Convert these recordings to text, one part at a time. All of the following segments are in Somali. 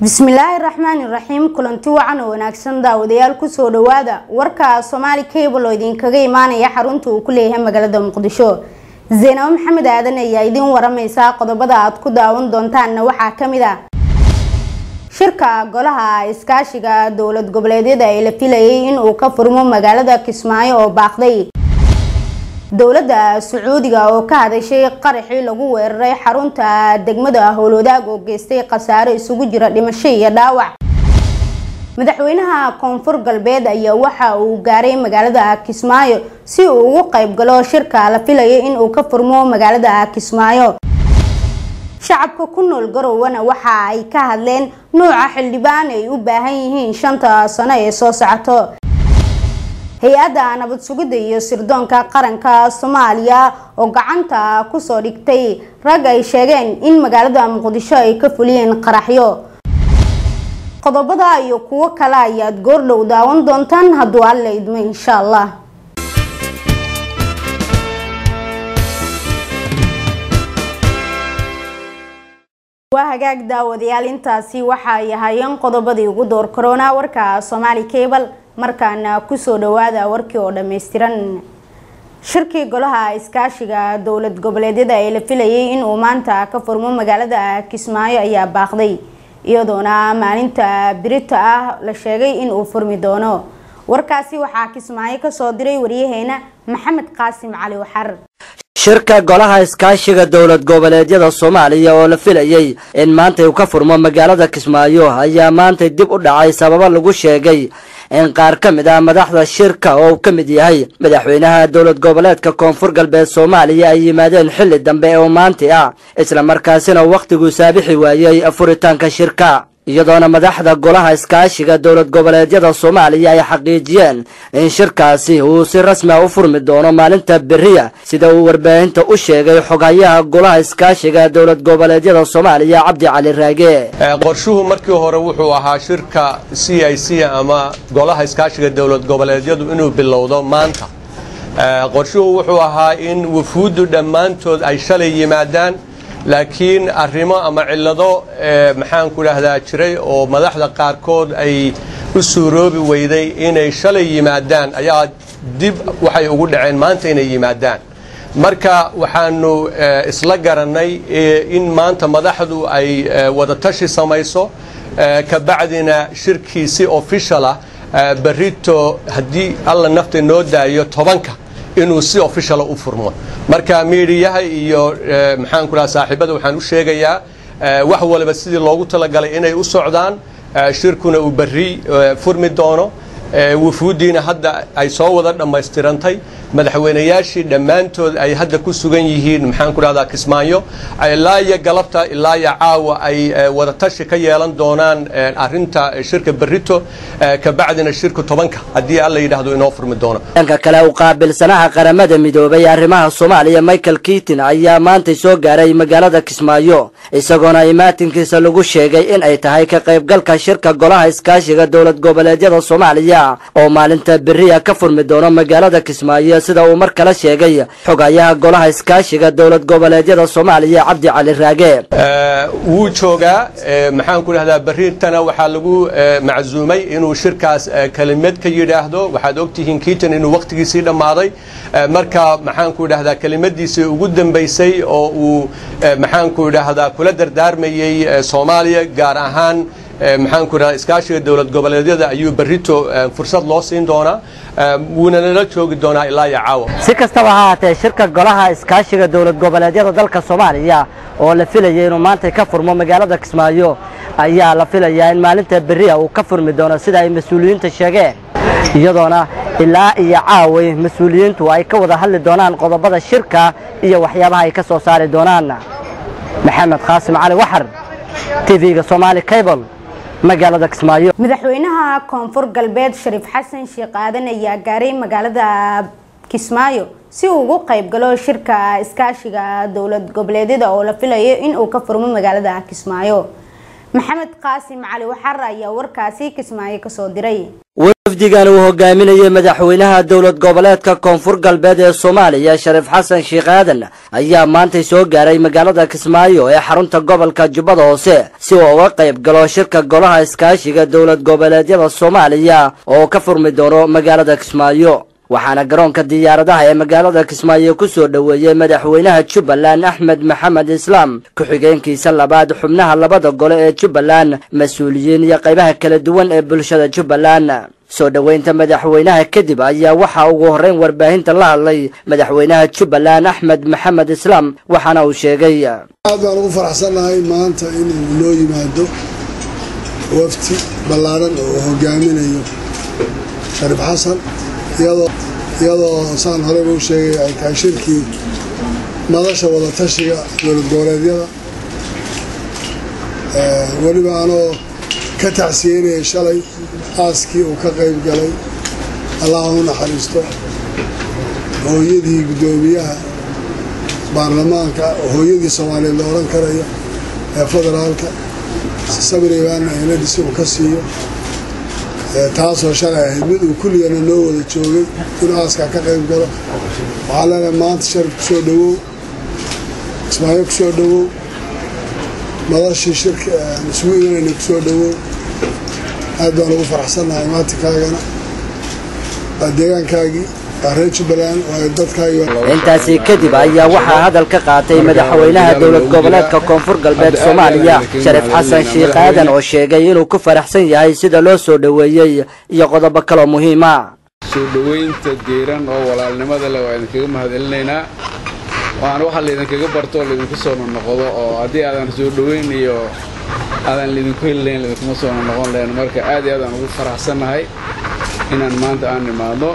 bismillaahi raxmaani raxiim kulanti wacan oo wanaagsan daawadayaal kusoo dhawaada warka soomaali cable oo idinkaga imaanaya xarunta uu ku leeyahay magaalada muqdisho zaynabo maxamed aadan ayaa idiin waramaysa qodobada aad ku daawan doontaanna waxaa kamid ah shirka golaha iskaashiga dowlad goboleedyada ee la filayay inuu ka furmo magaalada kismaayo oo baaqday dowladda sacuudiga oo ka hadashay qaraxii lagu weeraray xarunta degmada howlwadaag oo geystay khasaaro isugu jira dhimasho iyo dhaawac madaxweynaha koonfur galbeed ayaa waxa uu gaaray magaalada kismaayo si uu ugu qayb galo shirka la filayay inuu ka furmo magaalada kismaayo shacabka ku nool garowana waxa ay ka hadleen nuuca xildhibaan ay u baahan yihiin shanta sano ee soo socoto hay-adda nabad sugidda iyo sirdoonka qaranka soomaaliya oo gacanta kusoo dhigtay rag ay sheegeen in magaalada muqdisho ay ka fuliyeen qaraxyo qodobada iyo kuwo kale ayaad goordhow daawan doontaan hadduu alla idmo insha allah waa hagaag daawadayaal intaasi waxa ay ahaayeen qodobadii ugu door korona warka soomaali cable markaana kusoo dhawaada warkii oo dhammaystiran shirkii golaha iskaashiga dowlad goboleedyada ee la filayay inuu maanta ka furmo magaalada kismaayo ayaa baaqday iyadoona maalinta birita ah la sheegay inuu furmi doono warkaasi waxaa kismaayo kasoo diray waryaheena maxamed qaasim cali waxar shirka golaha iskaashiga dowlad goboleedyada soomaaliya oo la filayay in maanta uu ka furmo magaalada kismaayo ayaa maantay dib u dhacay sababo lagu sheegay in qaar ka mid ah madaxda shirka oo uu ka mid yahay madaxweynaha dowlad goboleedka koonfur galbeed soomaaliya ay yimaadeen xilli dambe oo maanti ah isla markaasina wakhtiguu saabixi waayey furitaanka shirka iyadoona madaxda golaha iskaashiga dowlad goboleedyada soomaaliya ay xaqiijiyeen in shirkaasi uu si rasmi a u furmi doono maalinta beriya sida uu warbaahinta u sheegay xoghayaha golaha iskaashiga dowlad goboleedyada soomaaliya cabdi cali raage qorshuhu markii hore wuxuu ahaa shirka c i c ama golaha iskaashiga dowlad goboleedyadu inuu bilowdo maanta qorshuhu wuxuu ahaa in wufuuddu dhammaantood ay shalay yimaadaan laakiin arrimo ama cillado maxaanku dhahdaa jiray oo madaxda qaarkood ay u suuroobi weyday inay shalay yimaadaan ayaa dib waxay ugu dhaceen maanta inay yimaadaan marka waxaanu isla garannay in maanta madaxdu ay wadatashi samayso kabacdina shirkii si official ah berrito haddii alla nafta noo daayo tobanka inuu si officiala u furmo marka miidiyaha iyo maxaanku dhaha saaxiibada waxaan u sheegayaa wax waliba sidii loogu talagalay inay u socdaan shirkuna uu berri furmi doono wufuuddiina hadda ay soo wada dhammaystirantay madaxweynayaashii dhammaantood ay hadda ku sugan yihiin maxaanku dhahdaa kismaayo ilaa iyo galabta ilaa iyo caawa ay wadatashi ka yeelan doonaan arinta shirka berrito kabacdina shirka tobanka haddii alla yidhaahdo inoo furmi doono dhanka kale u qaabilsanaha qaramada midoobay arrimaha soomaaliya michael kiitin ayaa maantay soo gaaray magaalada kismaayo isagoona imaatinkiisa lagu sheegay in ay tahay ka qaybgalka shirka golaha iskaashiga dowlad goboleedyada soomaaliya oo maalinta beriya ka furmi doono magaalada kismaayo sida uu mar kale sheegay xogayaha golaha iskaashiga dowlad goboleedyada soomaaliya cabdi cali raage wuu joogaa maxaanku dhahdaa berritana waxaa lagu macsuumay inuu shirkaas kelimad ka yidhaahdo waxaad ogtihiin kiitan inuu wakhtigiisii dhammaaday marka maxaanku dhahdaa kelimadiisii ugu dambaysay oo uu maxaanku dhahdaa kula dardaarmayey soomaaliya gaar ahaan maxaanku dhaha iskaashiga dowlad goboleedyada ayuu berrito fursad loo siin doonaa wuuna nala joogi doonaa ilaa iyo caawa si kastaba ha haatee shirka golaha iskaashiga dowlad goboleedyada dalka soomaaliya oo la filayay inuu maanta ka furmo magaalada kismaayo ayaa la filayaa in maalinta beriya uu ka furmi doono sida ay mas-uuliyiinta sheegeen iyadoona ilaa iyo caaway mas-uuliyiintu ay ka wada hadli doonaan qodobada shirka iyo waxyaabaha ay ka soo saari doonaan maxamed qaasim cali waxar tv-ga somaali cable magaalada kismaayo madaxweynaha koonfur galbeed shariif xasan sheekh aadan ayaa gaaray magaalada kismaayo si uu ugu qayb galo shirka iskaashiga dowlad goboleedyada oo la filayo inuu ka furmo magaalada kismaayo maxamed qaasim cali waxar ayaa warkaasi kismaayo kasoo diray wafdigan uu hogaaminayay madaxweynaha dowlad goboleedka koonfur galbeed ee soomaaliya shariif xasan sheekh aadan ayaa maantay soo gaaray magaalada kismaayo ee xarunta gobolka jubbada hoose si uu uga qayb galo shirka golaha iskaashiga dowlad goboleedyada soomaaliya oo ka furmi doono magaalada kismaayo waxaana garoonka diyaaradaha ee magaalada kismaayo ku soo dhoweeyey madaxweynaha jubbaland axmed maxamed islaam ku-xigeenkiisa labaad xubnaha labada gole ee jubbaland mas-uuliyiin iyo qaybaha kala duwan ee bulshada jubbaland soo dhoweynta madaxweynaha kadib ayaa waxaa ugu horreyn warbaahinta la hadlay madaxweynaha jubbaland axmed maxamed islaam waxaana uu sheegay aad baan ugu faraxsannahay maanta inuu noo yimaado wafti ballaaran oo hogaaminayo shariif xasan iyadoo saan horeyba u sheegay ay tahay shirkii madasha wadatashiga dowlad goboleedyada weliba anoo ka tacsiyeynaya shalay aaskii uu ka qayb galay allaha u naxariisto hooyadii guddoomiyaha baarlamaanka hooyadii soomaaliyeed la odhan karayo ee federaalka sabiribaana eladhisi uu ka siiyo taasoo shalay ahayd mid uu kulligana noo wada joogay inuu aaskaa ka qayb galo waxaa leenahay maanta sharif kusoo dhowow ismaayo kusoo dhowow madashii shirka aan isugu imanayna kusoo dhowow aad baan ugu faraxsannahay maantikaagana waa deegaankaagii waa reer jubbaland waa dadkaagii intaasi kadib ayaa waxaa hadal ka qaatay madaxweynaha dowlad goboleedka koonfur galbeed soomaaliya shariif xasan sheekh aadan oo sheegay inuu ku faraxsan yahay sida loo soo dhoweeyey iyo qodobo kaloo muhiima soo dhoweynta diiran oo walaalnimada leh waa idinkaga mahadcelinaynaa waxaana waxaa laydinkaga barto oo laydinku soo nonoqdo oo haddii aadan soo dhoweyn iyo aadan laydinku heli lahayn laydinkuma soo nonoqon lahayn marka aad iyo aad aan ugu faraxsannahay inaan maanta aan nimaadno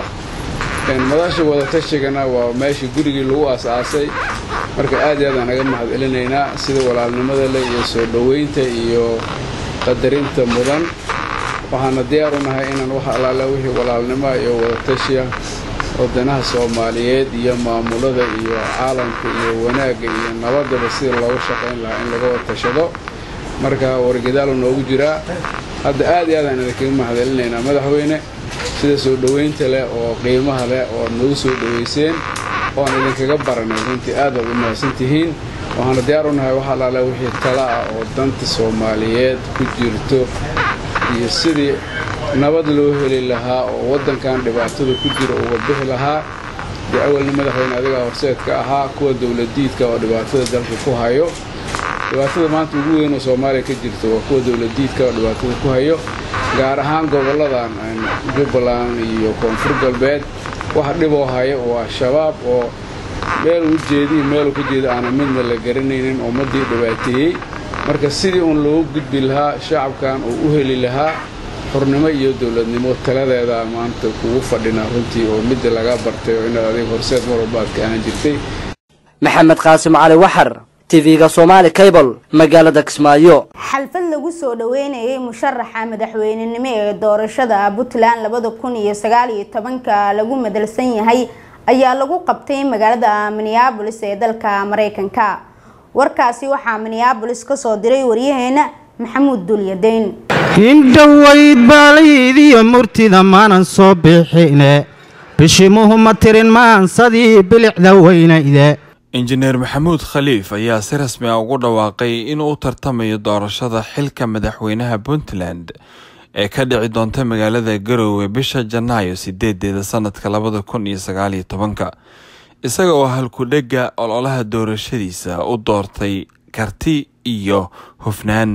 madasha wadatashiganna waa meeshii gurigii lagu aas-aasay marka aad iyo aad aan naga mahadcelinaynaa sida walaalnimada leh iyo soo dhoweynta iyo qadarinta mudan waxaana diyaar u nahay inaan wax allaala wixii walaalnimoa iyo wadatashiya wadanaha soomaaliyeed iyo maamulada iyo caalamka iyo wanaagga iyo nabadaba sida loogu shaqayn lahaa in laga wadtashado marka wargadaalu noogu jiraa hadda aad iyo aad aan idinkaga mahadcelinaynaa madaxweyne sida soo dhoweynta leh oo qiimaha leh oo aad noogu soo dhoweyseen oo aan idinkaga baranay runtii aad aad u mahadsan tihiin waxaana diyaar u nahay wax allaala wixii tala ah oo danta soomaaliyeed ku jirto iyo sidii nabad loo heli lahaa oo waddankan dhibaatada ku jira uga bixi lahaa dee awalna madaxweyne adigaa horseedka ahaa kuwa dowladiidka oo dhibaatada dalka ku hayo dhibaatada maanta ugu weyn oo soomaaliya ka jirto waa kuwa dowladiidka oo dhibaatada ku hayo gaar ahaan gobolladan jubbaland iyo koonfur galbeed waxa dhiboo haya waa shabaab oo meel u jeedihi meelu ka jeeda aana midna la garanaynin ummaddii dhibaateeyey marka sidii uun loogu gudbi lahaa shacabkan uu u heli lahaa xurnimo iyo dowladnimo taladeeda maanta kugu fadhinaa runtii oo midda laga bartay oo inaad adiga horseed mar walba aad ka ahaan jirtay maxamed qaasim cali waxar tv-ga somaali cable magaalada kismaayo xalfad lagu soo dhaweynayay musharaxa madaxweynenimo ee doorashada puntland labada kun iyo sagaal iyo tobanka lagu madalsan yahay ayaa lagu qabtay magaalada minneabolis ee dalka mareykanka warkaasi waxaa minneabolis kasoo diray waryaheena maxamuud duulyadeyn indhowayd baalaydiyo murtida maanan soo bixine bishimuhu ma tirin maansadii bilicda weynayde injineer maxamuud khaliif ayaa si rasmi ah ugu dhawaaqay inuu u tartamayo doorashada xilka madaxweynaha puntland ee ka dhici doonta magaalada garowe bisha janaayo sideedeeda sanadka labada kun iyo sagaaliyo tobanka isaga oo halkudhega ololaha doorashadiisa u doortay karti iyo hufnaan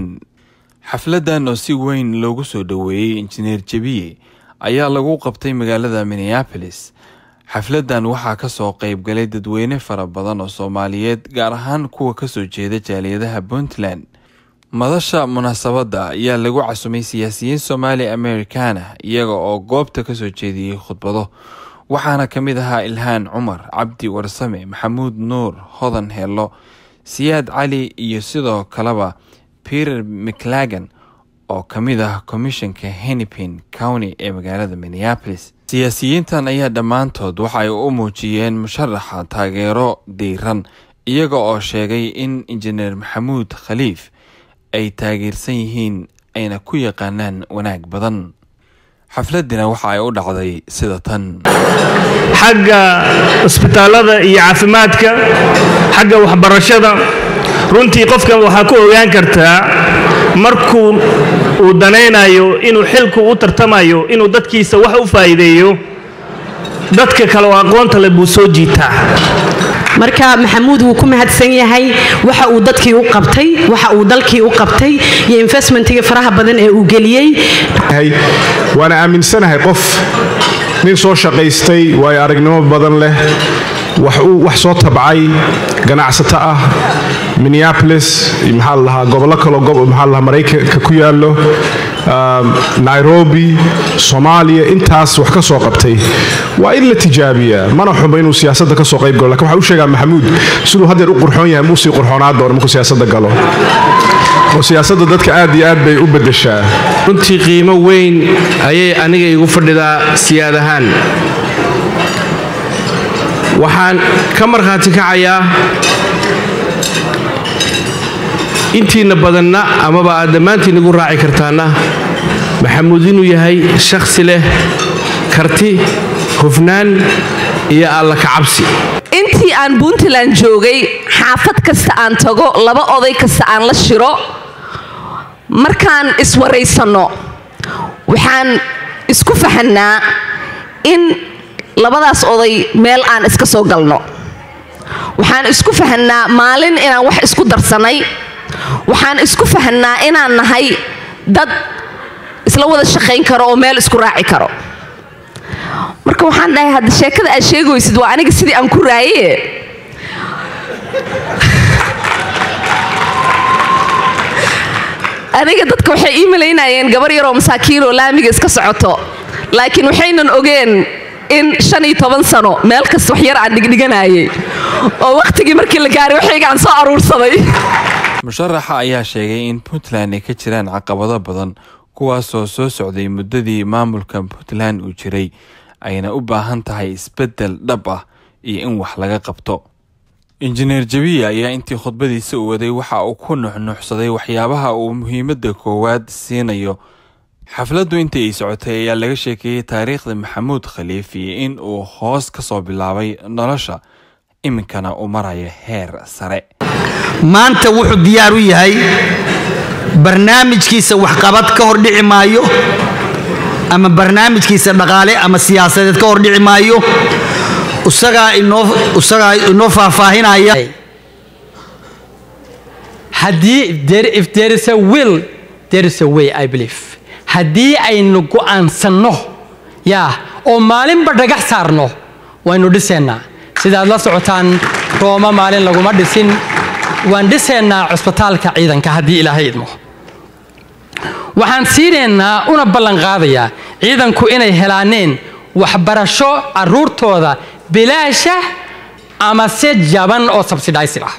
xafladan oo si weyn loogu soo dhoweeyey injineer jebiye ayaa lagu qabtay magaalada minneapolis xafladan waxaa kasoo qeybgalay dadweyne fara badan oo soomaaliyeed gaar ahaan kuwa kasoo jeeda jaaliyadaha puntland madasha munaasabadda ayaa lagu casumay siyaasiyiin soomaali americana iyaga oo goobta kasoo jeediyey khudbado waxaana ka mid ahaa ilhaan cumar cabdi warsame maxamuud nuur hodan heello siyaad cali iyo sidoo kaleba peter mclagan oo ka mid ah komishanka hennipin county ee magaalada minneapolis siyaasiyiintan ayaa dhammaantood waxa ay u muujiyeen musharaxa taageero diiran iyaga oo sheegay in injineer maxamuud khaliif ay taageersan yihiin ayna ku yaqaanaan wanaag badan xafladina waxa ay u dhacday sida tan xagga isbitaallada iyo caafimaadka xagga waxbarashada runtii qofkan waxaa ku ogaan kartaa markuu uu danaynayo inuu xilku u tartamayo inuu dadkiisa wax u faa'iideeyo dadka kale oo aqoonta leh buu soo jiitaa marka maxamuud wuu ku mahadsan yahay waxa uu dadkii u qabtay waxa uu dalkii u qabtay iyo investmentiga faraha badan ee uu geliyey waana aaminsanahay qof nin soo shaqaystay waayo aragnimo badan leh wax soo tabcay ganacsato ah minneapolis maxaa ladahaa gobollo kaloo maxaa ladahaa maraykanka ku yaallo nairobi soomaaliya intaas wax ka soo qabtay waa in la tijaabiyaa mana xumo inuu siyaasadda ka soo qayb galo lakin waxaa u sheegaa maxamuud siduu haddeer u qurxoon yahay muusii qurxoonaa doono markuu siyaasadda galo oo siyaasadda dadka aad iyo aad bay u beddeshaa runtii qiimo weyn ayay aniga igu fadhidaa siyaad ahaan waxaan ka markhaati kacayaa intiinna badanna amaba aad dhammaantiin igu raaci kartaanna maxamuud inuu yahay shakhsi leh karti hufnaan iyo alla kacabsi intii aan puntland joogay xaafad kasta aan tago laba oday kasta aan la shiro markaan iswaraysanno waxaan isku fahannaa in labadaas oday meel aan iska soo galno waxaan isku fahannaa maalin inaan wax isku darsannay waxaan isku fahannaa inaan nahay dad isla wada shaqayn karo oo meel isku raaci karo marka waxaan dhahay hadda sheekada aad sheegaysid waa aniga sidii aan ku raaye aniga dadka waxay ii malaynayeen gabar yaroo masaakiinoo laamiga iska socoto laakiin waxaynan ogeen in shan iyo toban sano meel kasta wax yar aan dhigdhiganayay oo wakhtigii markii la gaaray waxaygaan soo aruursaday musharaxa ayaa sheegay in puntland ay ka jiraan caqabado badan kuwaasoo soo socday muddadii maamulka puntland uu jiray ayna u baahan tahay isbeddel dhab ah iyo in wax laga qabto injineer jabiya ayaa intii khudbadiisa u waday waxa uu ku nuxnuuxsaday waxyaabaha uu muhiimadda koowaad siinayo xafladdu intii ay socotay ayaa laga sheekeeyey taariikhda maxamuud khaliif iyo in uu hoos ka soo bilaabay nolosha iminkana uu marayo heer sare maanta wuxuu diyaar u yahay barnaamijkiisa waxqabad ka hor dhici maayo ama barnaamijkiisa dhaqaale ama siyaasadeed ka hor dhici maayo isagaa inoo isagaa inoo faahfaahinaya haddii there if there is a will there is a way i believe haddii aynu go'aansanno yaa oo maalinba dhagax saarno waynu dhisaynaa sidaad la socotaan rooma maalin laguma dhisin waan dhisaynaa cusbitaalka ciidanka haddii ilaahay idmo waxaan siinaynaa una ballanqaadayaa ciidanku inay helaaneen waxbarasho carruurtooda bilaasha ama se jaban oo sabsidhaysir ah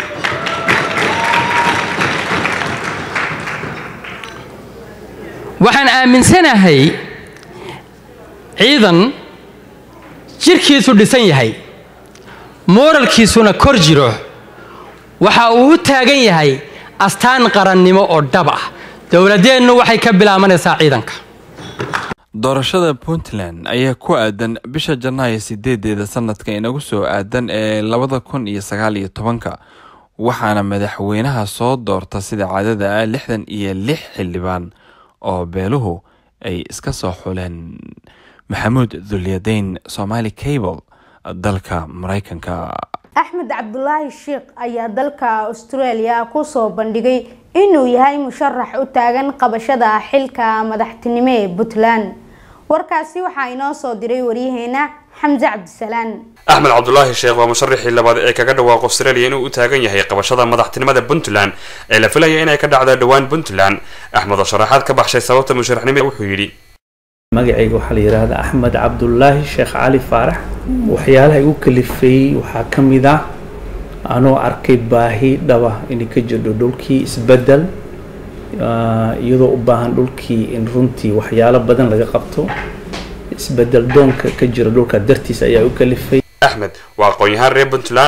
waxaan aaminsanahay ciidan jirkiisu dhisan yahay mooralkiisuna kor jiro waxa uu u taagan yahay astaan qarannimo oo dhab ah dowladeennu waxay ka bilaabanaysaa ciidanka doorashada puntland ayaa ku aadan bisha janaayo sideedeeda sanadka inagu soo aadan ee labada kun iyo sagaal iyo tobanka waxaana madaxweynaha soo doorta sida caadada ah lixdan iyo lix xildhibaan oo beeluhu ay iska soo xuleen maxamuud dulyadayn somaali cable dalka maraykanka axmed cabdulaahi sheikh ayaa dalka australia kusoo bandhigay inuu yahay musharax u taagan qabashada xilka madaxtinimo ee puntland warkaasi waxaa inoo soo diray waryaheena xamse cabdisalaan axmed cabdulaahi sheekh waa musharaxii labaad ee kaga dhawaaq australia inuu u taagan yahay qabashada madaxtinimada puntland ee la filaya inay ka dhacda dhowaan puntland axmed oo sharaxaad ka baxshay sababta musharaxnimada wuxuu yidhi magacayga waxaa la yidhaahdaa axmed cabdulaahi sheekh cali faarax waxyaalaha igu kalifeeyey waxaa ka mid ah anoo arkay baahi dhaba inay ka jirto dhulkii isbedel iyadoo u baahan dhulkii in runtii waxyaalo badan laga qabto isbedel doonka ka jira dhulka dartiis ayaa u kalifay axmed waa aqoon-yahaan reer puntland ah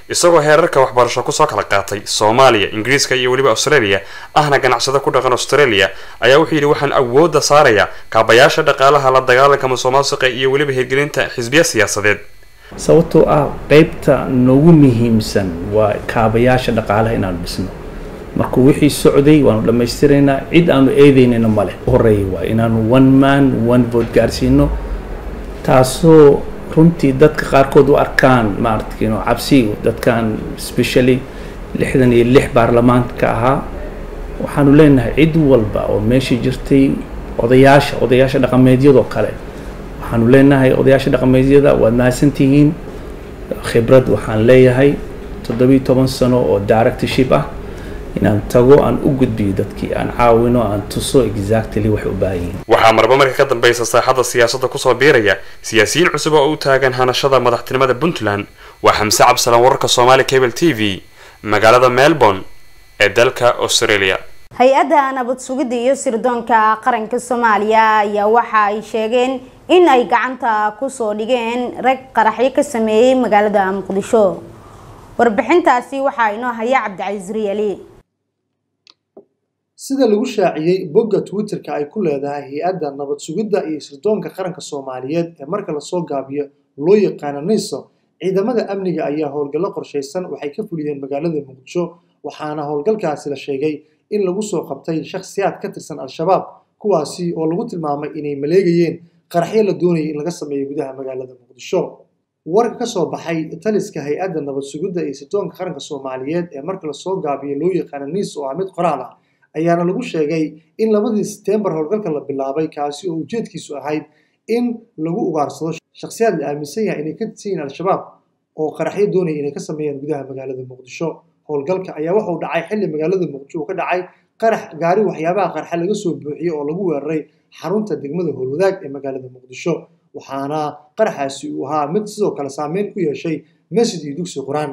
isagoo heerarka waxbarasho kusoo kala qaatay soomaaliya ingiriiska iyo weliba australia ahna ganacsado ku dhaqan australia ayaa wuxuu yidhi waxaan awoodda saarayaa kaabayaasha dhaqaalaha la dagaalanka musuqmaasuqa iyo weliba hirgelinta xisbiya siyaasadeed sababtoo ah qeybta noogu muhiimsan waa kaabayaasha dhaqaalaha inaanu dhisno markuu wixii socday waanu dhammaystiraynaa cid aanu eedeynayna male horeeya waa inaanu one man one vote gaarsiino taasoo runtii dadka qaarkood u arkaan maaragtay cabsi dadkan specially lixdan iyo lix baarlamaanka ahaa waxaanu leenahay cid walba oo meesha jirtay odayaasha odayaasha dhaqameedyadoo kale waxaanu leenahay odayaasha dhaqameedyada waad mahadsantihiin khibrad waxaan leeyahay toddobiyo toban sano oo directorship ah inaan tago aan u gudbiyo dadkii aan caawino aan tuso exactly waxay u baahan yihiin waxaa marba marka ka dambeysa saaxadda siyaasadda kusoo biiraya siyaasiyiin cusub oo u taagan hanashada madaxtinimada puntland waa xamse cabsalan wararka soomaali cable t v magaalada melbourne ee dalka australia hay-adda nabad sugidda iyo sirdoonka qaranka soomaaliya ayaa waxa ay sheegeen in ay gacanta kusoo dhigeen rag qaraxyo ka sameeyey magaalada muqdisho warbixintaasi waxaa inoo haya cabdicasiis riyali sida lagu shaaciyey bogga twitter-ka ay ku leedahay hay-adda nabad sugidda iyo sirdoonka qaranka soomaaliyeed ee marka lasoo gaabiyo loo yaqaano niso ciidamada amniga ayaa howlgallo qorshaysan waxay ka fuliyeen magaalada muqdisho waxaana howlgalkaasi la sheegay in lagu soo qabtay shakhsiyaad ka tirsan al-shabaab kuwaasi oo lagu tilmaamay inay maleegayeen qaraxyo la doonayay in laga sameeyo gudaha magaalada muqdisho warka ka soo baxay taliska hay-adda nabad sugidda iyo sirdoonka qaranka soomaaliyeed ee marka lasoo gaabiyo loo yaqaano niis oo ah mid qoraal ah ayaana lagu sheegay in labadii setembar howlgalka la bilaabay kaasi oo ujeedkiisu ahayd in lagu ugaarsado shakhsiyaad la aaminsan yahay inay ka tirsan yihiin al-shabaab oo qaraxyo doonaya inay ka sameeyaan gudaha magaalada muqdisho howlgalka ayaa wuxuu dhacay xilli magaalada muqdisho uu ka dhacay qarax gaari waxyaabaha qarxa laga soo buuxiyey oo lagu weeraray xarunta degmada howlwadaag ee magaalada muqdisho waxaana qaraxaasi uu ahaa mid sidoo kale saameyn ku yeeshay masjid iyo dugsi qur-aan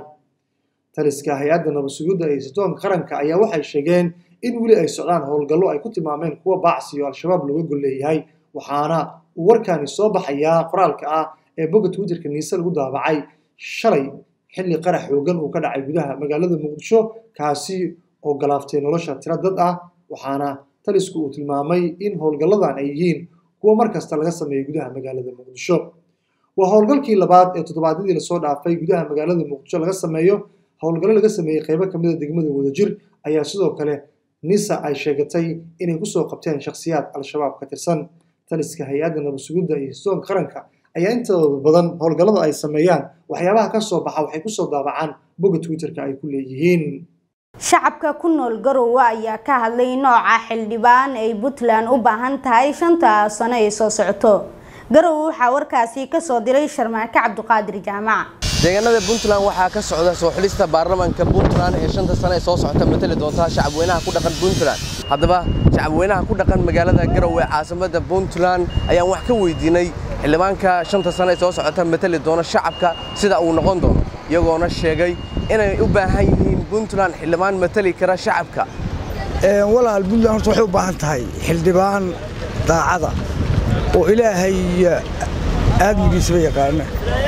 taliska hay-adda nabad sugidda iyo sirdoonka qaranka ayaa waxay sheegeen in weli ay socdaan howlgallo ay ku tilmaameen kuwa baacsi oo al-shabaab looga gol leeyahay waxaana uu warkani soo baxayaa qoraalka ah ee bogga twitterka niise lagu daabacay shalay xilli qarax xoogan uu ka dhacay gudaha magaalada muqdisho kaasi oo galaaftay nolosha tiro dad ah waxaana talisku uu tilmaamay in howlgalladan ay yihiin kuwa mar kasta laga sameeyo gudaha magaalada muqdisho waa howlgalkii labaad ee toddobaadyadii lasoo dhaafay gudaha magaalada muqdisho laga sameeyo howlgallo laga sameeyey qaybo kamid a degmada wadajir ayaa sidoo kale nisa ay sheegatay inay kusoo qabteen shakhsiyaad al-shabaab ka tirsan taliska hay-adda nabad sugidda iyo sirdoonka qaranka ayaa intooda badan howlgallada ay sameeyaan waxyaabaha ka soo baxa waxay kusoo daabacaan bogga twitterka ay ku leeyihiin shacabka ku nool garowe ayaa ka hadlay nooca xildhibaan ay puntland u baahan tahay shanta sano ee soo socoto garowe waxaa warkaasi kasoo diray sharmaake cabdiqaadir jaamac deegaanada puntland waxaa ka socda soo xulista baarlamaanka puntland ee shanta sano ee soo socota matali doonta shacabweynaha ku dhaqan puntland haddaba shacabweynaha ku dhaqan magaalada garowe caasimada puntland ayaan wax ka weydiinay xildhibaanka shanta sano ee soo socota matali doona shacabka sida uu noqon doono iyagoona sheegay inay u baahan yihiin puntland xildhibaan matali kara shacabka walaal puntland horta waxay u baahan tahay xildhibaan daacada oo ilaahay aadmigiisaba yaqaana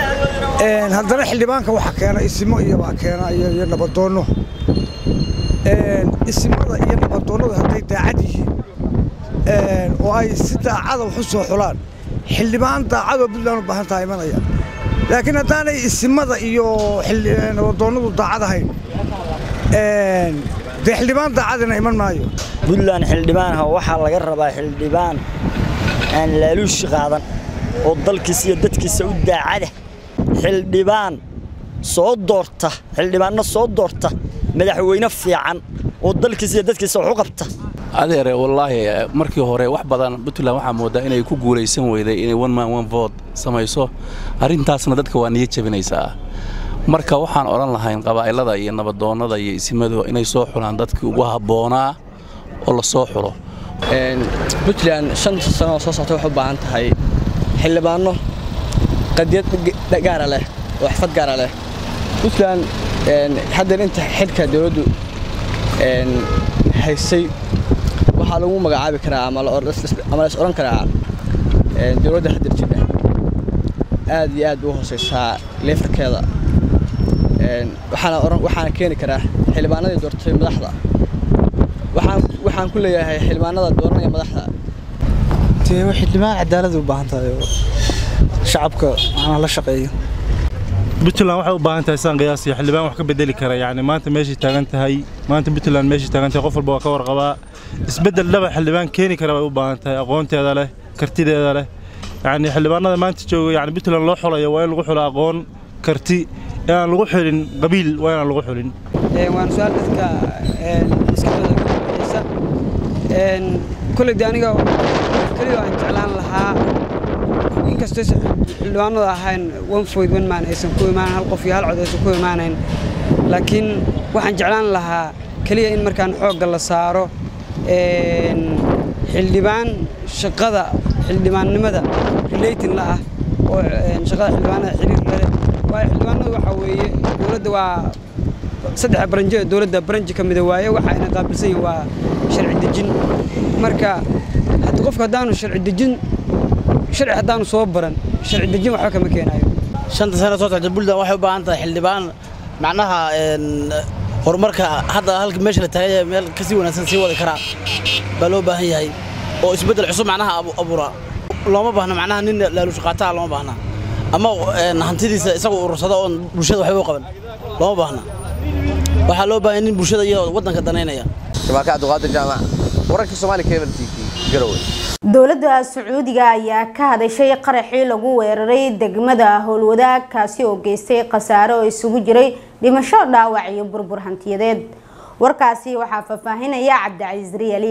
haddana xildhibaanka waxaa keena isimo iyobaa keena iyo nabadoonno isimada iyo nabadoonnadu hadday daacad yihiin oo ay si daacada wax u soo xulaan xildhibaan daacadoo puntland u baahan taha imanaya laakiin haddaanay isimada iyo nabadoonnadu daacad ahayn dee xildhibaan daacadina iman maayo puntland xildhibaanha waxaa laga rabaa xildhibaan aan laaluushi qaadan oo dalkiisa iyo dadkiisa u daacada xildhibaan soo doorta xildhibaanno soo doorta madaxweyne fiican oo dalkiisa iyo dadkiisa wax u qabta adeere wallaahi markii hore wax badan puntland waxaa moodaa inay ku guulaysan weyday inay one man one vote samayso arrintaasna dadka waa niya jebinaysaa marka waxaan odhan lahayn qabaa'ilada iyo nabadoonnada iyo isimadu inay soo xulaan dadkii ugu habboonaa oo la soo xulo puntland shanta sano oo soo socta waxay u baahan tahay xildhibaanno qadiyad gaara leh oo xifad gaara leh puntland haddeer inta xilka dowladdu haysay waxaa lagu magacaabi karaa ama la is odhan karaa dowladda haddeer jidha aad iyo aad u hooseysaa leefarkeeda een, waxaana oran waxaana keeni karaa xildhibaanadii doortay madaxda waxaan waxaan ku leeyahay xildhibaanada dooranaya madaxda dee waa xildhibaan cadaalad u baahan tahay oo shacabka macnaha la shaqeeyo puntland waxay u baahan tahay saan qiyaasiyo xildhibaan wax ka bedeli kara yacni maanta meeshay taagan tahay maanta puntland meeshay taagan tahay qof walba waa ka warqabaa isbeddel dhaba xildhibaan keeni kara bay u baahan tahay aqoonteeda leh kartideeda leh yacni xildhibaanada maanta jooga yacni puntland loo xulayo waa in lagu xulo aqoon karti ee aan lagu xulin qabiil waa inaan lagu xulin waan su-aal dadka maskaxdooda ka buuxisa kolley de aniga keliya aan jeclaan lahaa inkastoo xildhibaanadu ahayn one foyd one man aysan ku imaan hal qof iyo hal cod aysan ku imaanayn laakiin waxaan jeclaan lahaa keliya in markaan xoogga la saaro xildhibaan shaqada xildhibaannimada relating la ah oo shaqada xildhibaanada xiriir la leh waayo xildhibaanadu waxaa weeye dowladda waa saddex baranjo ee dowladda baranji ka mida waaye waxa ayna qaabilsan yihin waa sharci dejin marka haddi qofku haddaanu sharci dejin sharci haddaanu soo baran sharci dejin waxba kama keenayo shanta sano soo socda puntland waxay u baahan tahay xildhibaan macnaha horumarka hadda halka meesha la taagay meel kasii wanaagsan sii wadi karaa baa loo baahan yahay oo isbeddel cusub macnaha abuura looma baahna macnaha nin laaluush qaataa looma baahna ama hantidiisa isagu urursada oon bulshada waxba u qaban looma baahna waxaa loo baahan nin bulshada iyo waddanka danaynaya jamalka cabdiqaadir jaamac wararkii soomaali cable t v garowe dowladda sacuudiga ayaa ka hadashay qaraxii lagu weeraray degmada howlwadaag kaasi oo geystay khasaare oo isugu jiray dhimasho dhaawac iyo burbur hantiyadeed warkaasi waxaa faahfaahinaya cabdicasiis riyali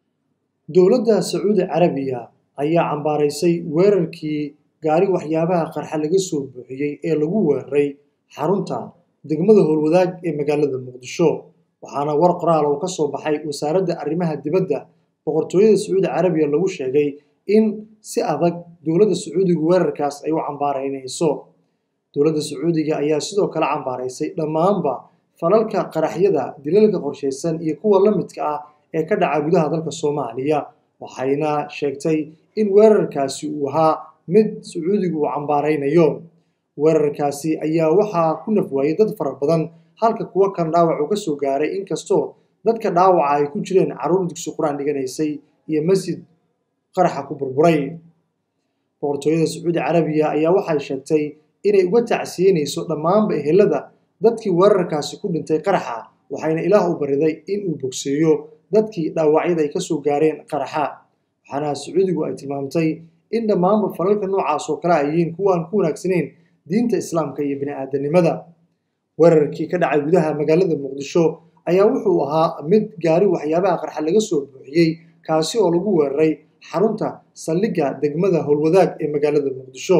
dowladda sacuudi carabiya ayaa cambaaraysay weerarkii gaari waxyaabaha qarxa laga soo buuxiyey ee lagu weeraray xarunta degmada howlwadaag ee magaalada muqdisho waxaana war qoraal oo ka soo baxay wasaaradda arrimaha dibadda boqortooyada sacuudi carabiya lagu sheegay in si adag dowladda sacuudiga weerarkaas ay u cambaaraynayso dowladda sacuudiga ayaa sidoo kale cambaaraysay dhammaanba falalka qaraxyada dilalka qorshaysan iyo kuwa la midka ah ee ka dhaca gudaha dalka soomaaliya waxayna sheegtay in weerarkaasi uu ahaa mid sacuudigu uu cambaaraynayo weerarkaasi ayaa waxaa ku nafwaayay dad fara badan halka kuwo kan dhaawac uu ka soo gaaray inkastoo dadka dhaawaca ay ku jireen carruur dugsi qur-aan dhiganaysay iyo masjid qaraxa ku burburay boqortooyada sacuudi carabiya ayaa waxay sheegtay inay uga tacsiyenayso dhammaanba ehelada dadkii weerarkaasi ku dhintay qaraxa waxayna ilaah u bariday in uu bogseeyo dadkii dhaawacyada ay ka soo gaareen qaraxa waxaana sacuudigu ay tilmaamtay in dhammaanba falalka noocaas oo kale ay yihiin kuwa aan ku wanaagsanayn diinta islaamka iyo bini'aadanimada weerarkii ka dhacay gudaha magaalada muqdisho ayaa wuxuu ahaa mid gaari waxyaabaha qarxa laga soo buuxiyey kaasi oo lagu weeraray xarunta saldhigga degmada howlwadaag ee magaalada muqdisho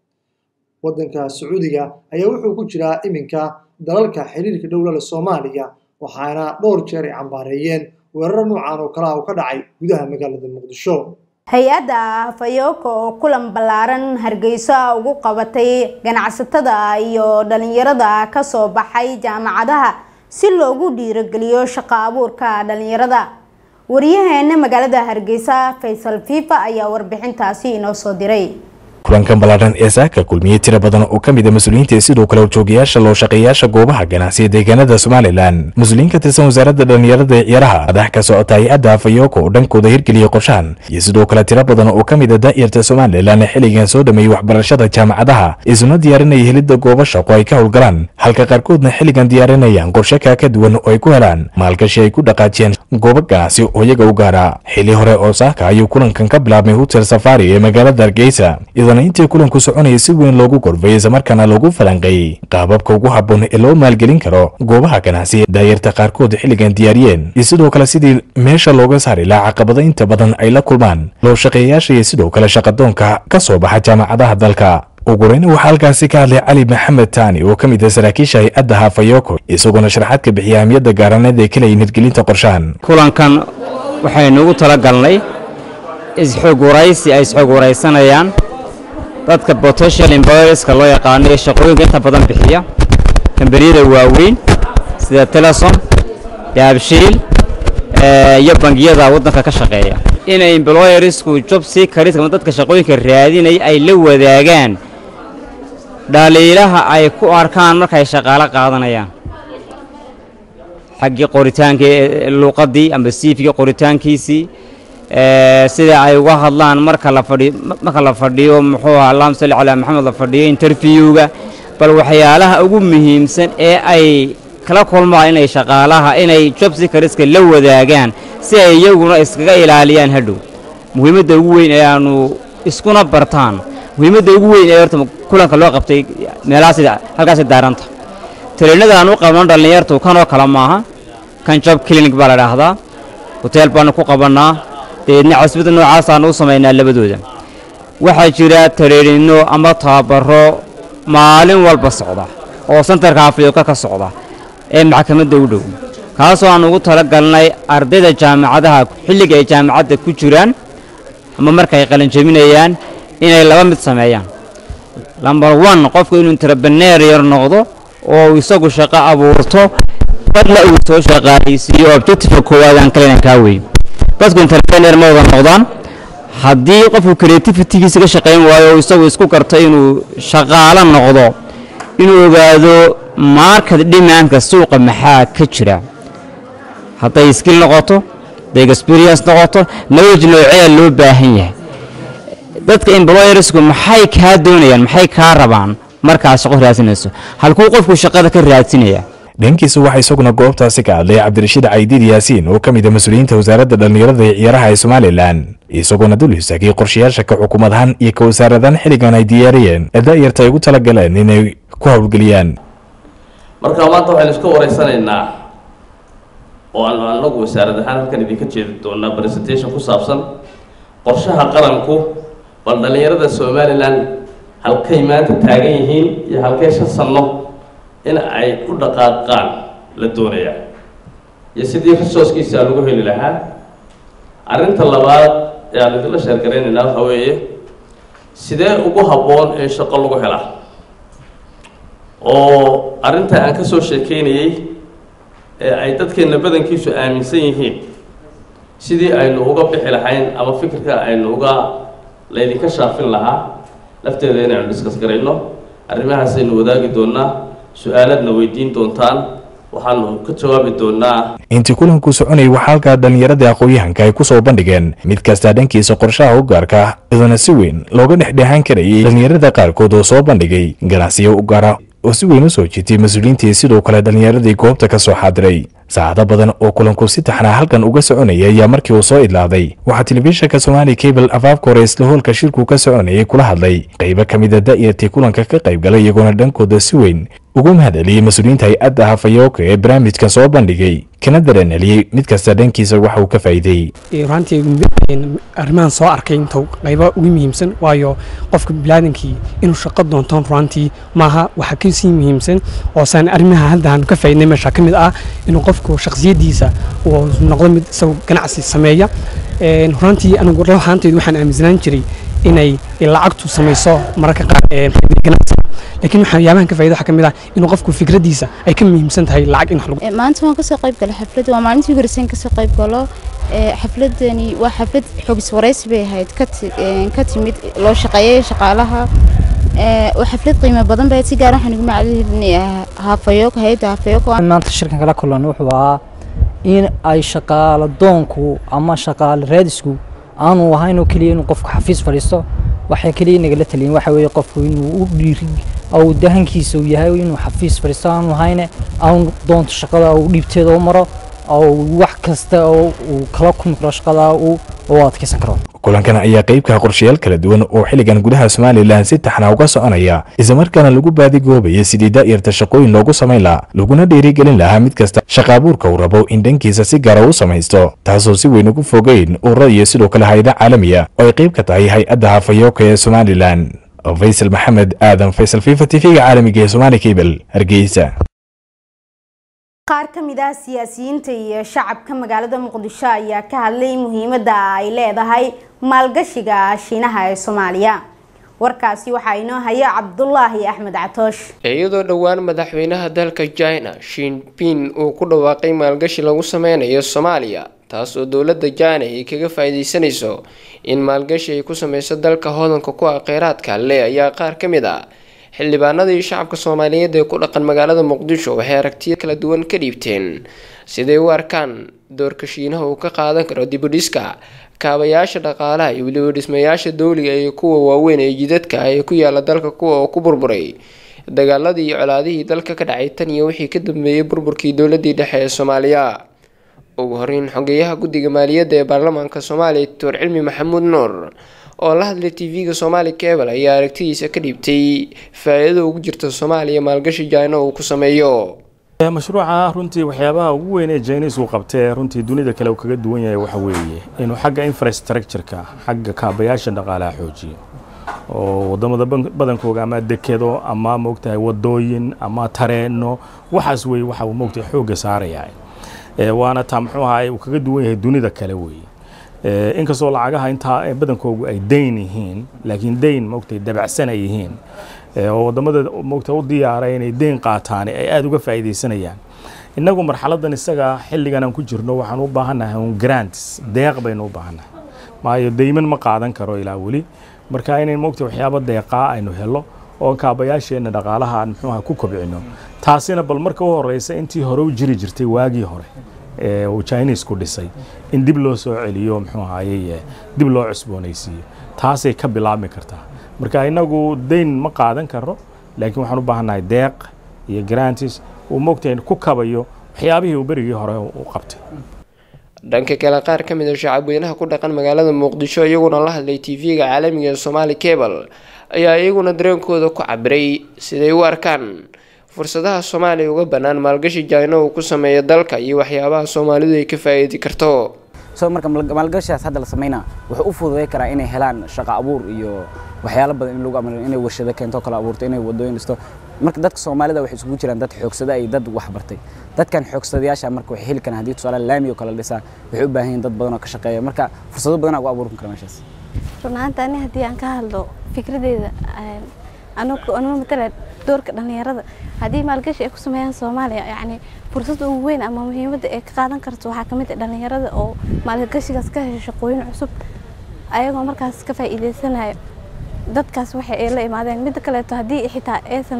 waddanka sacuudiga ayaa wuxuu ku jiraa iminka dalalka xiriirka dhowlale soomaaliya waxaana dhowr jeer ay cambaareeyeen weeraro noocan oo kale ah oo ka dhacay gudaha magaalada muqdisho hay-adda fayoko oo kulan ballaaran hargeysa ugu qabatay ganacsatada iyo dhalinyarada kasoo baxay jaamacadaha si loogu dhiirogeliyo shaqo abuurka dhalinyarada wariyaheena magaalada hargeysa faysal fifa ayaa warbixintaasi inoo soo diray kulankan ballaadhan ee saaka kulmiyey tiro badan oo ka mid a mas-uuliyiinta iyo sidoo kale horjoogayaasha loo shaqeeyaasha goobaha ganacsiga deegaanada somalilan mas-uuliyiin ka tirsan wasaaradda dhallinyarada ee ciyaaraha madax ka socota hay-adda fayoko oo dhankooda hirgeliyey qorshahan iyo sidoo kale tiro badan oo ka mid a daa'irta somalilan ee xilligan soo dhameeyey waxbarashada jaamacadaha isuna diyaarinaya helidda goobo shaqo ay ka howlgalaan halka qaarkoodna xilligan diyaarinayaan qorshe kaa ka duwan oo ay ku helaan maalgashi ay ku dhaqaajiyeen goobo ganacsi oo iyaga u gaara xilli hore oo saaka ayuu kulankan ka bilaabmay hotel safari ee magaalada hargeysa intii kulanku soconaya si weyn loogu gorfay islamarkaana loogu falanqeeyey qaababka ugu habboon ee loo maalgelin karo goobaha ganacsi daayarta qaarkood xilligan diyaariyeen iyo sidoo kale sidii meesha looga saari lahaa caqabado inta badan ay la kulmaan loo shaqeeyayaasha iyo sidoo kale shaqadoonka ka soo baxa jaamacadaha dalka ugureyna waxaa halkaasi ka hadlay cali maxamed taani oo ka mid ah saraakiisha hay-adda hafayoko isagoona sharaxaad ka bixiyay ahmiyadda gaaraneed ee kaleyin hirgelinta qorshahan kulankan waxaynu ugu talagalnay isxog waraysi ay isxog waraysanayaan dadka potential employerska loo yaqaano ee shaqooyinka inta badan bixiya kambaniyada waaweyn sida telesom daabshiil iyo bangiyada waddanka ka shaqeeya inay employersku job seekers ama dadka shaqooyinka raadinaya ay la wadaagaan dhaliilaha ay ku arkaan markay shaqaalo qaadanayaan xaggii qoritaanka luuqaddii amba siifkii qoritaankiisii sida ay uga hadlaan marka la fadhiyo marka la fadhiyo muxuu ahaa allahuma salli calaa maxamed la fadhiyo interviewga bal waxyaalaha ugu muhiimsan ee ay kala kulmaan inay shaqaalaha inay job seekerska la wadaagaan si ay iyaguna iskaga ilaaliyaan hadhow muhiimadda ugu weyn ee aanu iskuna bartaan muhiimadda ugu weyn ee horta kulanka loo qabtay meelahaas halkaasi daaranta taliinada aan u qabno dhallinyartu kanoo kale maaha kan job clinic baa la dhaahdaa hoteel baanu ku qabannaa dabeedna casbada noocaasaan u samaynaa labadooda waxaa jira tariirinno ama tababaro maalin walba socda oo santarka afrika ka socda ee maxkamadda u dhow kaasoo aan ugu talagalnay ardayda jaamacadaha xilliga ay jaamacadda ku jiraan ama markaay qalinjabinayaan inay laba mid sameeyaan lamber one qofku inuu intrabaneer yar noqdo oo isagu shaqo abuurto badna uu soo shaqaalaysiiyo objectifka koowaad aan kalena kaa wey dadku intrabaneer ma wada noqdaan haddii qofku creativitigiisa ka shaqayn waayo oo isagu isku garto inuu shaqaalo noqdo inuu ogaado market demandka suuqa maxaa ka jira hadday skill noqoto hadday experience noqoto knowledge nooceeda loo baahan yahay dadka employersku maxay kaa doonayaan maxay kaa rabaan markaad shaqo raadsinayso halkuu qofku shaqada ka raadsinaya dhankiisa waxaa isaguna goobtaasi ka hadlay cabdirashiid caydiid yaasiin oo ka mid a mas-uuliyiinta wasaaradda dhallinyarada iyo ciyaaraha ee somalilan isagoona dul istaagay qorshayaasha ka xukuumad ahaan iyo ka wasaaradahan xilligan ay diyaariyeen ee da'yarta ay ugu talagaleen inay ku howlgeliyaan marka maanta waxaynu iska wareysanaynaa oo aanu anagu wasaarad ahaan halkan idinka jeedi doonaa presentation ku saabsan qorshaha qaranku bal dhallinyarada somalilan halkay maanta taagan yihiin iyo halkay shan sanno in ay u dhaqaaqaan la doonayaa iyo sidii resourcekiisa lagu heli lahaa arrinta labaad ee aan idinla sheergaraynaynaa waxa weeye sidee ugu habboon in shaqo lagu helaa oo arrinta aan ka soo sheekeynayey ee ay dadkeenna badankiisu aaminsan yihiin sidii aynu uga bixi lahayn ama fikirka aynu uga laydinka shaafin lahaa lafteeda inaynu diskas garayno arrimahaasaynu wadaagi doonaa su-aaladna weydiin doontaan waxaanu ka jawaabi doonaa intii kulanku soconayay waxaa halkaa dhallinyaradii aqoon-yahanka ay ku soo bandhigeen mid kastaa dhankiisa qorshaha u gaarka iyadana si weyn looga dhexdhexaan karayay dhallinyarada qaarkood oo soo bandhigay ganacsiyo u gaara oo si weyn u soo jiitay mas-uuliyiintii sidoo kale dhallinyaradii goobta ka soo xaadiray saacado badan oo kulanku si taxnaa halkan uga soconayay ayaa markii uu soo idlaaday waxaa telefishinka somaali cable afaafka hore isla hoolka shirku ka soconayay kula hadlay qaybo ka mida da'yartii kulanka ka qayb galay iyagoona dhankooda si weyn ugu mahadceliyey mas-uuliyiinta hay-adda hafayooka ee barnaamijkan soo bandhigay kana dareenceliyey mid kasta dhankiisa waxa uu ka faa'iiday runtii arrimahan soo arkay inta qaybo ugu muhiimsan waayo qofka bilaadankii inuu shaqo doontoon runtii maaha waxa kasii muhiimsan oo saan arrimaha hadda aan ka faa'iidnay meesha ka mid ah inuu qofku shakhsiyadiisa uu noqdo mid isagu ganacsi sameeya runtii anigu ruuxaantaydu waxaan aaminsanaan jiray inay lacagtu samayso mararka qaar ganacsi laakiin waxyaabahan ka faa'iido waxaa ka mid ah inuu qofku fikradiisa ay ka muhiimsan tahay lacag in wax lagu maanta waan kasoo qayb galay xaflad waa maalintii ugu horreysay kasoo qayb galo xafladani waa xaflad xogis waraysi bay ahayd ka timid loo shaqeeyay shaqaalaha waa xaflad qiimo badan bay si gaar waxaan ugu macalinayaa haafayoog hay-adda haafayoog maanta shirkan kala kulan wuxuu ahaa in ay shaqaalo doonku ama shaqaalo raadisku aanu ahayn oo keliya inuu qofku xafiis fadhiisto waxay keliya nagala taliyin waxa weeye qofku inuu u dhiiri au dahankiisa uu yahay inuu xafiis fadhiisto aanu ahayne aanu doonto shaqada uu dhiibteeda u maro oo wax kasta oo uu kala kulmi karo shaqada uu u adkeysan karo kulankan ayaa qeybka qorshayaal kala duwan oo xilligan gudaha somalilan si taxna uga soconaya islamarkaana lagu baadigoobaya sidii daa'irta shaqooyin loogu samayn lahaa laguna dhiirigelin lahaa mid kasta shaqaabuurka uu rabo in dhankiisa si gaara u samaysto taasoo si weyn ugu fogeyn ururada iyo sidoo kale hay-ada caalamiya oo ay qayb ka tahay hay-adda hafayooka ee somalilan faysal maxamed aadan faysal fifa tv-ga caalamiga ee somaali cable hargeysa qaar ka mid ah siyaasiyiinta iyo shacabka magaalada muqdisho ayaa ka hadlay muhiimadda ay leedahay maalgashiga shiinaha ee soomaaliya warkaasi waxaa inoo haya cabdulaahi axmed catoosh iyadoo dhowaan madaxweynaha dalka china shinpin uu ku dhawaaqay maalgashi lagu sameynayo soomaaliya taas oo dowladda china ay kaga faa-iideysanayso in maalgashi ay ku sameyso dalka hodanka ku ah kheyraadka le ayaa qaar ka mid ah xildhibaanadii shacabka soomaaliyeed ee ku dhaqan magaalada muqdisho waxay aragtiyo kala duwan ka dhiibteen siday u arkaan doorka shiinaha uu ka qaadan karo dibudhiska kaabayaasha dhaqaalaha iyo weliba dhismayaasha dowliga iyo kuwa waaweyn ee jidadka ee ku yaala dalka kuwa oo ku burburay dagaaladii iyo colaadihii dalka ka dhacay tan iyo wixii ka dambeeyey burburkii dowladii dhexe ee soomaaliya ugu horeyn xogeyaha guddiga maaliyadda ee baarlamaanka soomaaliya doctor cilmi maxamuud nuur oo la hadlay tv-ga soomaali cable ayaa aragtidiisa ka dhiibtay faa-iidada ugu jirta soomaaliya maalgashi jaina uu ku sameeyo mashruuca runtii waxyaabaha ugu weyn ee jainis uu qabtee runtii dunida kale uu kaga duwan yahay waxa weeye inuu xagga infrastructure-ka xagga kaabayaasha dhaqaalaha xoojiyo oo wadamada badankooga ama dekedo ama moogtahay wadooyin ama tareeno waxaas weye waxa uu moogtahay xoogga saaraya waana taa muxuu ahaa uu kaga duwan yahay dunida kale weeye inkastoo lacagaha intaa badankoogu ay dayn yihiin laakiin dayn moogtahay dabacsan ay yihiin oo wadamada moogta u diyaaray inay deyn qaataan ay aada uga faa'iidaysanayaan innagu marxaladan isaga xilligan aan ku jirno waxaan u baahannahay un grants deeq baynu u baahannahay maayo deyman ma qaadan karo ilaa weli marka inay moogta waxyaaba deeqaa aynu helo oo kaabayaasheenna dhaqaalaha aan muxuuha ku kobcino taasina bal marka u horeysa intii hore u jiri jirtay waagii hore ee uu chinesku dhisay in dib loo soo celiyo muxuu ahayey dib loo cusboonaysiiyo taasay ka bilaabmi kartaa marka inagu dayn ma qaadan karo laakiin waxaan u baahannahay deeq iyo grantis uu moogtahay ku kabayo waxyaabihii uu berigii hore u qabtay dhanka kale qaar ka mid a shacabweynaha ku dhaqan magaalada muqdisho iyaguna la hadlay tv-ga caalamiga ee somaali cable ayaa iyaguna dareenkooda ku cabiray siday u arkaan fursadaha soomaaliya uga bannaan maalgashi jaina uu ku sameeyo dalka iyo waxyaabaha soomaalidu ay ka faa'iidi karto so marka maalgashigaas hadda la sameynaa wuxuu u fududay karaa inay helaan shaqo abuur iyo waxyaalo badan in lagu amalo inay warshado keento kala abuurto inay wadooyin dhisto marka dadka soomaalida waxay isugu jiraan dad xoogsada iyo dad wax bartay dadkan xoogsadayaasha marka waxay heli karaan haddii tusaale laami oo kale dhisaan waxay u baahan yihiin dad badan oo ka shaqeeya marka fursado badan ugu abuurin kara meeshaas run ahaanta ani haddii aan ka hadlo fikradeeda anuma matala doorka dhalinyarada haddii maalgashi ay ku sameeyaan soomaaliya yacni fursadda ugu weyn ama muhiimadda ay ka qaadan karto waxaa kamid ah dhalinyarada oo maalgashigaas ka hesho shaqooyin cusub ayagoo markaas ka faa'iideysanayo dadkaas waxay ay la imaadeen midda kaleeto haddii xitaa aysan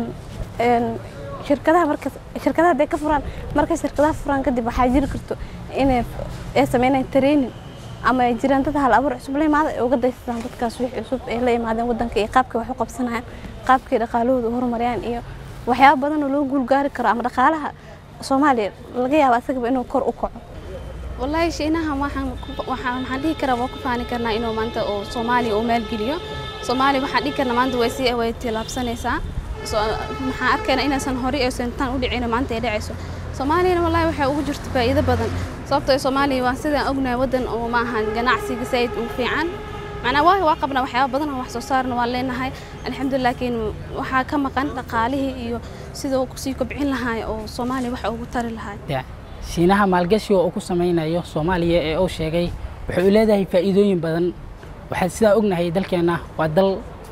shirkadaha marka shirkadaha hadday ka furaan markay shirkadaha furaan kadib waxaa jiri karto inay ay sameynayaan training ama ay jiraan dad hal abuur cusub la imaada ay uga daysadaan dadkaas wixii cusub ay la imaadeen wadanka iyo qaabkay wax u qabsanayaan qaabkay dhaqaalahooda u horumariyaan iyo waxyaabo badan oo loo guulgaari karo ama dhaqaalaha soomaaliya laga yaabo asagaba inuu kor u kaco wallaahi shiinaha waxaan waxaan dhihi karaa waa ku faani karnaa inuu maanta oo soomaaliya uu maalgeliyo soomaaliya waxaan dhihi karnaa maanta way sii way tilaabsanaysaa maxaan arkaynaa inaysan hore aysan tan u dhicin maanta ay dhacayso soomaaliyana wallaahi waxay ugu jirto faa'iido badan sababtoo soomaaliya waa sidaan ognahay waddan oo maahan ganacsiga said u fiican macnaa waa waa qabnaa waxyaaba badan oo wax soo saarna waan leenahay alxamdulilah laakiin waxaa ka maqan dhaqaalihii iyo sida uu kusii kobcin lahaa oo soomaaliya wax ugu tari lahaa shiinaha maalgashiga uu ku samaynayo soomaaliya ee uu sheegay waxay u leedahay faa'iidooyin badan waxaan sidaa ognahay dalkeenna waa dal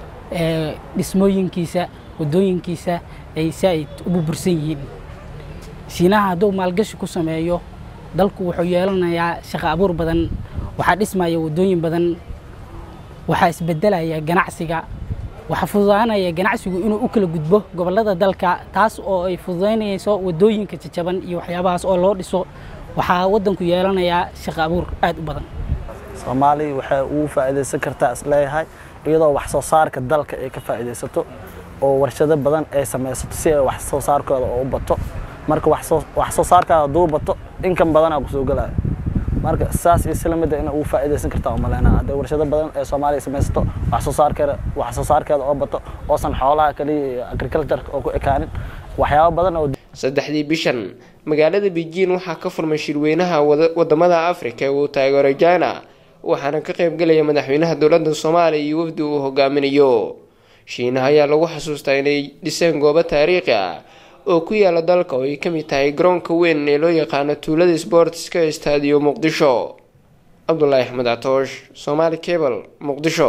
dhismooyinkiisa wadooyinkiisa ay saaid u burbursan yihiin shiinaha hadduu maalgashi ku sameeyo dalku wuxuu yeelanayaa shaqo abuur badan waxaa dhismaya wadooyin badan waxaa isbedelaya ganacsiga waxaa fududaanaya ganacsigu inuu u kala gudbo gobollada dalka taas oo ay fududaynayso wadooyinka jajaban iyo waxyaabahaas oo loo dhiso waxaa waddanku yeelanayaa shaqo abuur aad u badan soomaaliya waxay ugu faa'iidaysan kartaa isleeyahay iyadoo wax soo saarka dalka ay ka faa'iidaysato oo warshado badan ay samaysato si ay wax soo saarkooda u bato marka wax soo saarkaada hadduu bato inkan badanaa kusoo gelaya marka saas iyo sila mida ina ugu faa'iidaysan kartaa umaleynaa hadday warshado badan ee soomaaliya samaysato wax soo saarkeeda wax soo saarkeeda oo bato oosan xoolaha kaliya iyo agriculture oo ku ekaanin waxyaabo badan oo saddexdii bishan magaalada beijing waxaa ka furmay shirweynaha wadamada afrika ee uu taageero jina waxaana ka qaybgelaya madaxweynaha dowladda soomaaliya iyo wafdi uu hogaaminayo shiinaha ayaa lagu xasuustaa inay dhiseen goobo taariikhi ah oo ku yaala dalka oo ay ka mid tahay garoonka weyn ee loo yaqaano tuulada sportska ee staadiyo muqdisho cabdulaahi axmed catoosh somaali cable muqdisho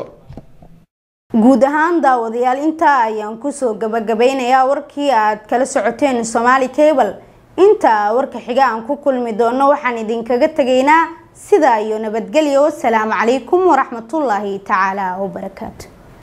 guud ahaan daawadayaal intaa ayaan kusoo gabagabeynayaa warkii aad kala socoteen somaali cable inta warka xiga aan ku kulmi doono waxaan idinkaga tegaynaa sidaa iyo nabadgelyo wasalaamu calaykum waraxmatullaahi tacaala wabarakaatu